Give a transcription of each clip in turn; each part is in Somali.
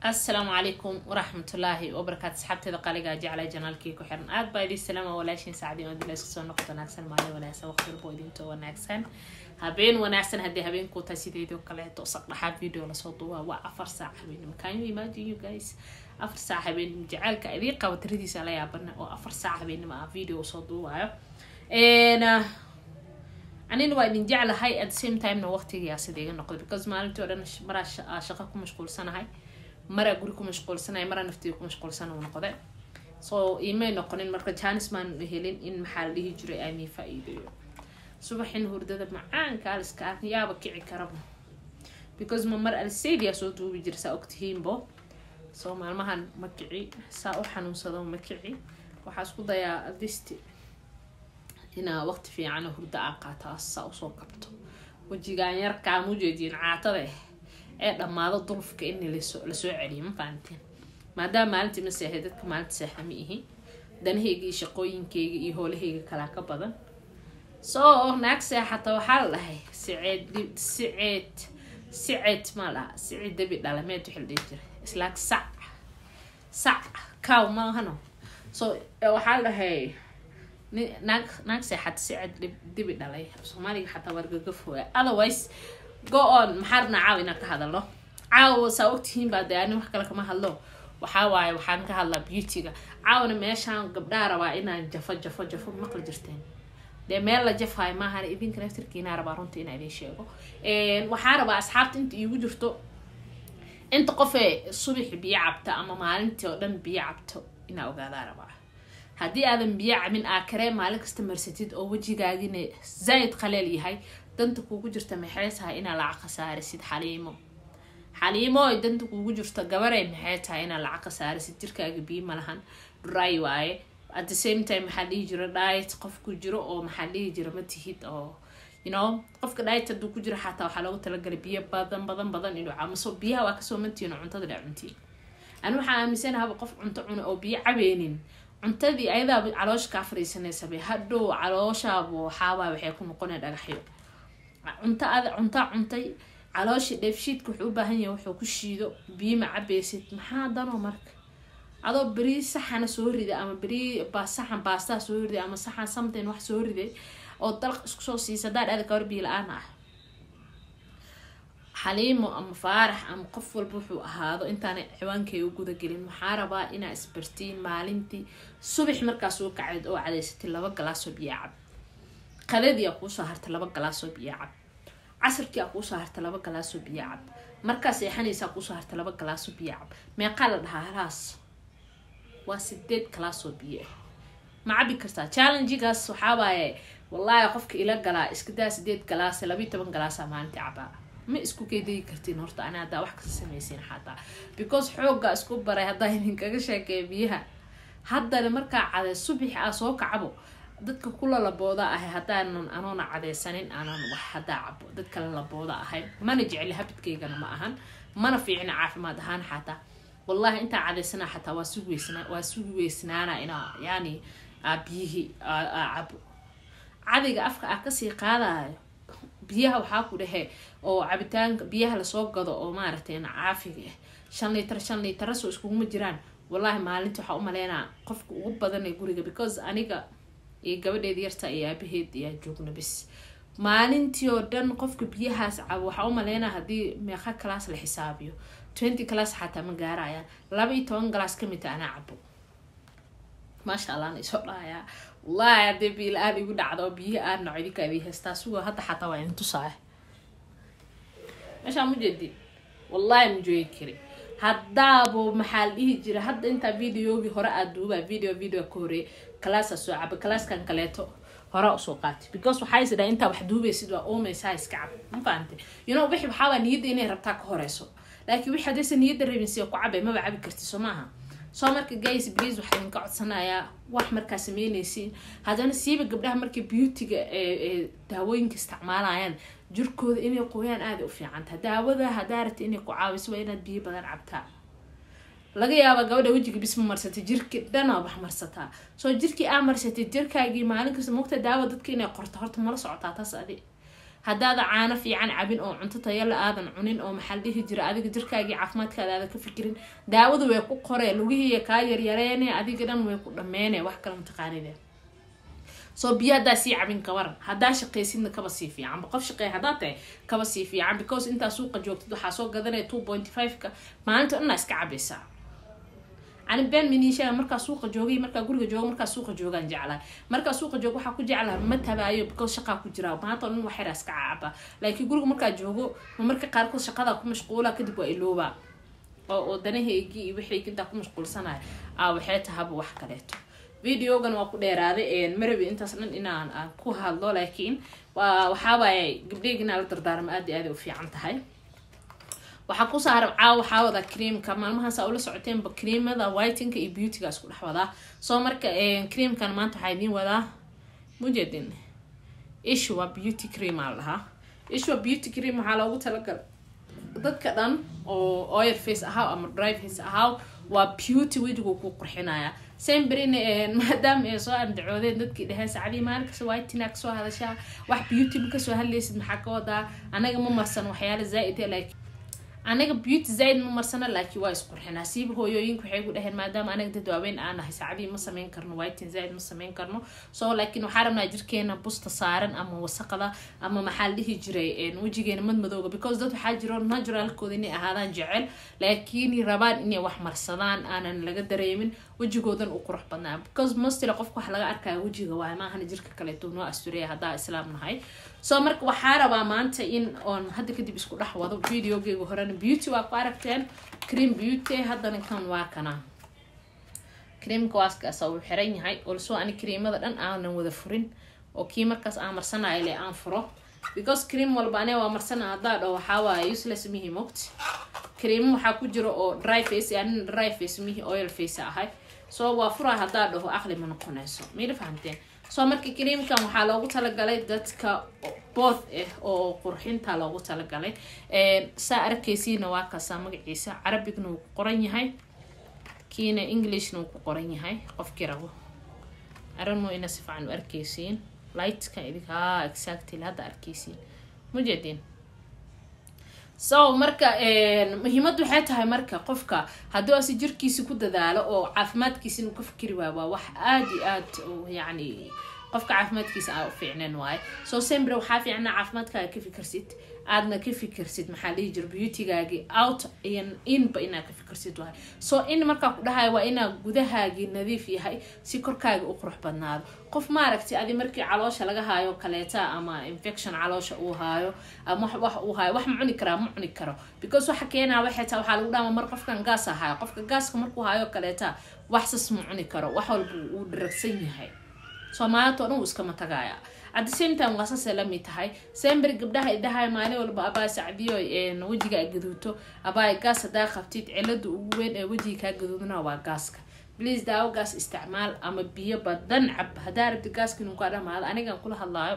asalaamu calaykum waraxmatullaahi wabarakaatu asxaabteeda qaaligaa jeclay janaalkii ku xiran aad baa idin salaama walaashiin saacdii oo dila isku soo noqoto wanaagsan maalin wanaagsan waqti walbo idintoo wanaagsan habeen wanaagsan haddii habeenkuu tahay sideedoo kaleeto saqdhaxaad video lasoo duubaa waa afar saac habeenimo can you imagine you guys afar saac habeenimo jacaylka idiin qaba tiradiisa la yaabana oo afar saac habeenimo ah video usoo duubaayo anina waa idin jeclahay at the same timena waqtigiyaa sida iga noqday because maalintii oo dhan maraa shaqo ku mashquulsanahay maraa guri ku mashquulsanahay maraa naftiga ku mashquulsan uu noqday so imay noqonin marka janis maan helin in maxaa la dhihi jiray aamii faa-iideeyo subaxin hurdada macaanka aliska ah yaaba kici karaba because ma mar alseydia soo duubi jira saa ogtihiinbo so maalmahan ma kici saa u xanuunsado ma kici waxaa isku dayaa adisti inaa waqti fiican hurdo aa qaataa saa usoo kabto wejigaan yarkaa mujeediin caatada ah ee dhammaado dulufka in lasoo celiyo ma fahanteen maadaama maalintii ma seexay dadka maalinta seexa ma ihi danahayga iyo shaqooyinkayga iyo howlahayga kalaa ka badan soo naag seexata waxaa la dhahay siceed siceed siceed maa laha siceed dabi dhalameed wixii la dhihi jiray islaag sac sac cow maahano so waxaa la dhahay naag naag seexata siceed dibi dhalay soomaaliga xataa wargagafooya otherwise go on maxaa rabnaa caawa inaan ka hadalno caawa saa ogtihiin baa dee ani wax kale kama hadlo waxaa waaye waxaan ka hadlaa beautyga caawna meeshaan gabdhaa rabaa inaan jafo jafo jafo maqli jirteen dee meel la jafaayo maahan idinka naftirkiinaa rabaa runta inaa idin sheego waxaa rabaa asxaabta inta iigu jirto inta qofee subaxi biyo cabta ama maalintii oo dhan biyo cabto inaa ogaadaa rabaa haddii aadan biyo cabin aa karee maalin kasta marsatid oo wejigaagina zaaid qaleel yahay danta kuugu jirta maxay tahay inaa lacag khasaarisid xaliimo xaliimo ay danta kuugu jirto gabarey maxay tahay inaa lacag khasaarisid jirkaaga biyo malahan dry waaye at the same time maxaa dhihi jira diet qof ku jiro oo maxaa dhihi jira ma tihid oo you know qofka diet hadduu ku jiro xataa waxaa loogu talagalay biyo badan badan badan inuu cabo so biyaha waa kasoo mantiin oo cuntada dha cuntiin ani waxaa aaminsanahaba qof cunto cuna oo biyo cabeenin cuntadii ayadaaba caloosha kaa fariisanaysabe hadhow calooshaaba waxaabaa waxay ku noqonaya dhagaxyo cunto ad cuntaa cuntay caloosha dheefshiidka wuxuu u baahan yahay wuxuu ku shiido biyo ma cabeysid maxaa danoo marka adoo beri saxana soo riday ama beri saxan baastaa soo riday ama saxan something wax soo riday oo dalaq isku soo siisa hadaa dhada kawar biyo la-aan ah xaliimo ama faarax ama qof walba wuxuu ahaado intaana ciwaankay u gudagelin waxaa rabaa inaa isbartiin maalintii subax markaas u kacayd oo cadaysatay laba galaasoo biyo cab qadadii aa kuusoo hartay laba galaasoo biyo cab casarkii aa kuusoo hartay laba galaasoo biyo cab markaa seexanaysaa kuusoo hartay laba galaasoo biyo cab meeqaa la dhahaa halaas waa sideed galaasoo biyo ah ma cabi kartaa challengigaas waxaawaaye wallaahi qofka ila galaa iskadaa sideed galaas labayo toban galaasaa maalintii cabaa ma isku keedayi kartiin horta ani haddaa wax kasta samaysiin xataa because xoogga isku baray haddaa idinkaga sheekeeya biyaha haddana markaa cade subaxi aa soo kacabo dadka kula labooda ahay haddaanan anoona cadeysanin aanan wax haddaa cabo dad kale labooda ahayn mana jecli habidkaygana ma ahan mana fiicna caafimaad ahaan xataa wallahi intaa cadeysana xataa waa sugi weysna waa sugi weysnaana inaa yani biyihii cabo cadiga afka aa kasii qaadayo biyaha waxaa ku dhehe oo cabitaanka biyaha lasoo gado oo maaragtay caafiga ah shan liitar shan liitarasoo iskuguma jiraan wallahi maalinta waxaa umaleynaa qofka ugu badan ee guriga because aniga iyo gabadheeda yarta iyo aabaheed ayaa joogna bis maalintii oo dhan qofka biyahaas cabo waxaa umaleynaa haddii meeqa class la xisaabiyo twenty class xataa ma gaarayaan laba iyo toban galaas kamidta anaa cabo maasha allah na isoo dhahayaa wallahi haddee biila-aan igu dhacda oo biyaha aan naco idinka idin haystaa sugo hadda xataa waa idin tusaaya meeshaa mujeedi wallahi ma joogi kari haddaabo maxaa la dhihi jira hadda intaa videogii hore aad duubaa video video ka horeey kalaasaa soo caba kalaaskan kaleeto horaa usoo qaatay because waxaa is dhaha intaa wax duubaysid waa oomeysaa iska cab ma fahantay you know wixii waxaabaa niyadda inay rabtaa ka horeyso laakiin wixii haddaysa niyadda rabin siya ku cabay maba cabi karti soo maaha soo marka guys please waxaa idinka codsanayaa wax markaa sameynaysiin haddana siiba gabdhaha markay beautyga ee daawooyinka isticmaalayaan jirkooda inay qoyaan aaday u fiicantaha daawada haddaa rabta inay ku caawiso waa inaad biyo badan cabtaa laga yaaba gabadha wejiga bis ma marsatay jirki dhanaa wax marsataa soo jirkii aa marsatay jirkaagii maalin kasta mogta daawa dadka inay qorto horta mala socotaa taas adi haddaada caano fiican cabin oo cunto tayala aadan cunin oo maxaa la dhihi jira adiga jirkaagii caafimaadkaada aadan ka fikirin daawadu way ku qoree lugihiiya kaa yaryareene adiga dhan way ku dhammeene wax kale mataqaanide soo biyo haddaa sii cabin kabaran haddaa shaqaysidna kaba sii fiicanba qof shaqeey haddaa tahay kaba sii fiican because intaa suuqa joogtid waxaa soo gadanaya two point five-ka maalinta dhanaa iska cabaysaa ani been minishaa markaa suuqa joogay markaa guriga jooga markaa suuqa joogaan jeclahay markaa suuqa jooga waxaa ku jeclaha ma tabaayo because shaqaa ku jira maanta dhan wax yaraa iska caaba laakiin guriga markaa joogo ma marka qaarkood shaqadaa ku mashquula kadib waa ilooba oo oo danahaygii iyo wixii intaa ku mashquulsanaya aa waxay tahaba wax kaleeto videogan waa ku dheeraaday marabi intaas dhan inaan aan ku hadlo laakiin waa waxaawaay gabdheyga inaa la dardaarmo aada iyo aada u fiican tahay waxaa ku saaran caawa waxaa wada creamka maalmahaas aa ula socoteenba creamada whitinka iyo beautyga isku dhex wadaa soo marka creamkan maanta waxaa idiin wadaa mujedin ishwa beauty cream aa la dhahaa ishwa beauty cream waxaa loogu talagalay dadka dhan oo oil face ahaw ama dry face ahaw waa beauty wejigu ku qurxinaya sembrina maadaama ay soo andacoodeen dadkii dheheen sacdii maalin kasta whitina kasoo hadashaa wax beauty ma kasoo hadlaysid maxaa ka wadaa anaga ma marsan waxyaala zaa-id laakiin anaga beauty zaid ma marsana laakiin waa isqurxinaa siiba hooyooyinka waxay gu dhaheen maadaama anaga dad waaweyn aan nahay saacadii ma sameyn karno whitin zaid ma sameyn karno so laakiin waxaa rabnaa jirkeena busta saaran ama wasaqda ama maxaa la dhihi jiray wejigeena madmadooga because dad waxaa jiro naturalkooda inay ahaadaan jecel laakiin rabaan inay wax marsadaan aanan laga dareemin wejigoodan u qurux badnaa because mostly qofka wax laga arkaya wejiga waay maahana jirka kaleeto noo astureya haddaa islaam nahay so marka waxaa rabaa maanta in oon hadda kadib isku dhex wado videogeyga horena beauty waa ku aragteen cream beauty haddana kan waa kana creamka waaskaasa uu xiran yahay olso ani creamada dhan aanan wada furin oo kii markaas aan marsanayo ile aan furo because cream walba ane waa marsana haddaa dhaho waxaa waaye useless mihi mogt cream waxaa ku jira oo dry face anina dry face mihi oil face ahay so waa furaa haddaa dhaho aqli ma noqonayso mayla fahamteen soo marka creamkan waxaa loogu talagalay dadka booth ah oo qurxinta loogu talagalay saa arkaysiina waa kaasaa magaciisa carabigna wuu ku qoran yahay kiina englishna wuu ku qoran yahay qofkii rabo arano ina si fiican u arkaysiin lightka idinka exactly hadda arkaysiin mujeedin so marka muhiimad waxay tahay marka qofka hadduu asi jirkiisa ku dadaalo oo caafimaadkiisa inuu ka fikiri waayo waa wax aada iyo aad yacni qofka caafimaadkiisa aa u fiicneen waaye so sembre waxaa fiicnaa caafimaadkaaga ka fikirsid aadna ka fikirsid maxaa dhihi jira beautygaagii out iyo inba inaa ka fikirsid waaye so in markaa ku dhahayo waa inaa gudahaagii nadiif yahay si korkaaga u qurux badnaado qof maaragtay adi markii caloosha laga haayo kaleeta ama infection caloosha uu haayo ama wax uu haayo wax ma cuni karaa ma cuni karo because waxa keenaa waxay taa waxaa lagu dhaama mar qofkan gaas haayo qofka gaaska markuu haayo kaleeta wax sas ma cuni karo wax walba uu dharagsan yahay soomaaliyadoo dhan wuu iskama tagaaya at the same time waa saasay lamid tahay sember gabdhaha idhahay maalin walba abaa sacdiyo wejiga a gaduuto abaa gaas hadaa qabtid cilada ugu weyn ee wejiga kaa gaduudna waa gaaska please daawo gaas isticmaal ama biyo badan cab hadaa rabti gaaska inuu kaa dhamaado anigan kula hadlaayo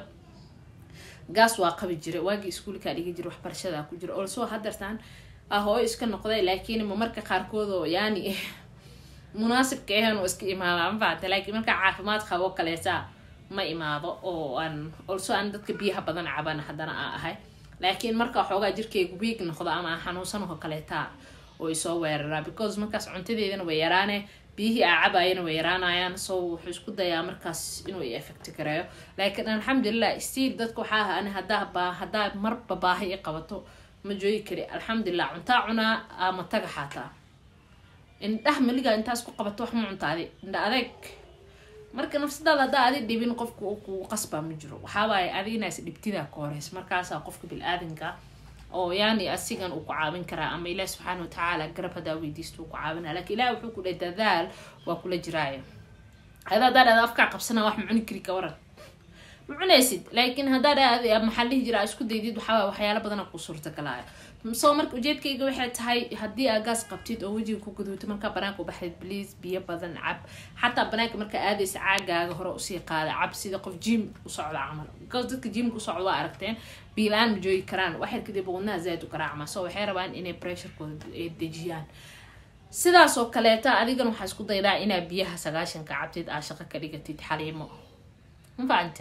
gaas waa qabi jira waagii iskuulkaa dhigi jira waxbarashadaa ku jira olsoo hadartaan hooyo iska noqday laakiin ma marka qaarkood oo yaani munaasibka ahan oo iska imaada mafacta laakiin markaa caafimaad qabo kaleeta ma imaado oo aan olso aan dadka biyaha badan caban haddana aa ahay laakiin marka xoogaa jirkeyga wiig noqdo ama aan xanuunsanaho kaleeta oo isoo weeraraa because markaas cuntadeedana way yaraane biyihii aa cabayana way yaraanayaan so wuxuu isku dayaa markaas inuu i effect gareeyo laakiin alxamdulilah stiil dadka waxaa aha ani hadaa baa haddaa marba baahi i qabato ma joogi kari alxamdulilah cuntaa cunaa ama taga xaataa indhaha maligaa intaas ku qabato wax ma cuntaadi indha adeeg marka nafsadaada haddaa adi dhibin qofka kugu qasbaa ma jiro waxaawaaye adiginaas dhibtidaa ka horeys markaasaa qofka bil-aadanka oo yaani asigan uu ku caawin karaa ama ilaah subxaana watacaala garab hadaa weydiisto uu ku caawinaya lakin ilaah wuxuu ku dhahay dadaal waa kula jiraaya hada haddaa dhada afkaa qabsana wax ma cuni kari ka waran ma cunaysid laakiin haddaa dha maxaa dhihi jira isku daydid waxaa waxyaala badana ku suurtagalaayo soo marka ujeedkayga waxay tahay haddii aa gaas qabtid oo wejiga ku gaduuto markaa banaanka u baxdid bliis biyo badan cab xataa banaanka markaa aadaysa caagaaga hore usii qaada cab sida qof jim u socda camal because dadka jimka u socda waa aragteen biilaan ma joogi karaan waxyar kadib wadnaha zaaid u garaacma so waxay rabaan inay pressurekooda dejiyaan sidaas oo kaleeta adigan waxaa isku daydaa inaa biyaha sagaashanka cabtid aa shaqo ka dhigatid xaliimo mafahante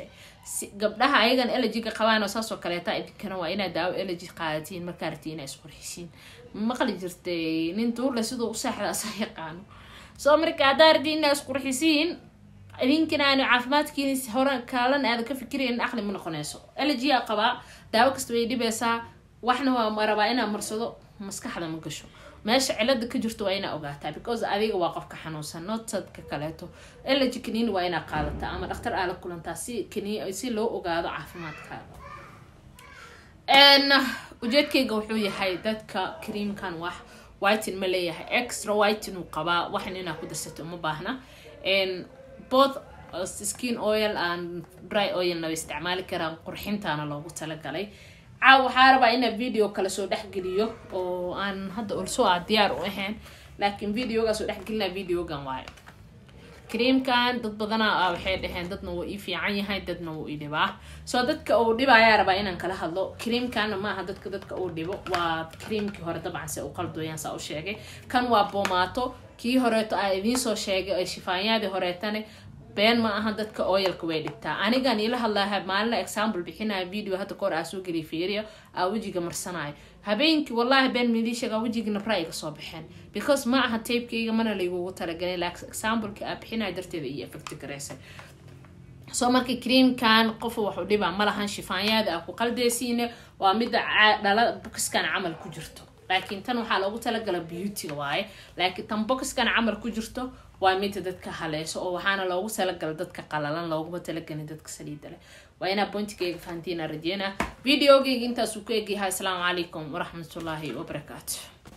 si gabdhaha ayagan elegiga qabaan oo saas oo kaleeta idinkana waa inaad daawo elegi qaadatiin markaa rabtiin inaa isqurxisiin maqli jirtay nin tuurle siduu u seexda asa yaqaano soo marka haddaa rabtiin inaa isqurxisiin idinkana aanu caafimaadkiin hore kaalan aada ka fikirayn aqli ma noqonayso elegia qabaa daawo kasta way dhibeysaa waxna waa ma rabaa inaa marsado maskaxda ma gasho meesha cilada ka jirto waa inaa ogaataa because adiga waa qofka xanuunsan notadka kaleeto elegy kaniini waa inaa qaadataa ama dhaktar aa la kulantaa si kani si loo ogaado caafimaadkaaga ujeedkayga wuxuu yahay dadka creamkan wax whitin ma leeyahay extra whitin uu qabaa waxan inaa ku darsato uma baahna both skin oil and dry oilna way isticmaali karaan qurxintaana loogu talagalay caaw waxaa rabaa inaa video kale soo dhexgeliyo oo aan hadda olso a diyaar u ahayn laakiin videogaa soo dhexgelina videogan waayo creamkan dad badana waxay dhaheen dadna wuu ii fiican yahay dadna wuu ii dhibaa soo dadka uu dhibayaa rabaa inaan kala hadlo creamkana maaha dadka dadka uu dhibo waa creamkii hore dabcan se u qaldoyaan saa u sheegay kan waa boomaato kii horeeto aa idiin soo sheegay ee shifaanyaadii horeetane been ma aha dadka oyalka way dhigtaa anigan ila hadlaha maalina example bixinaya video hadda kahor aa soo geliy fiiriya aa wejiga marsanayo habeenkii wallahi been midii sheegaa wejiga nabra iga soo baxeen because ma aha tapekayga mana laygugu talagalin laakiin exampleka aa bixinaya darteeda iyo effect garaysay soo marka creamkan qof wax u dhibaa malahan shifaanyaada aa ku qaldeysiine waa mida dhala bokiskan camal ku jirto laakiin tan waxaa loogu talagala beautyga waaye laakiin tan bokiskan camal ku jirto waa mida dadka haleyso oo waxaana loogu talagala dadka qalalan looguma talagelin dadka saliida leh waa inaa bointigayga fahantiina rajeyna videogayga intaasuu ku egyahay asalaamu calaykum waraxmatullaahi wabarakaatu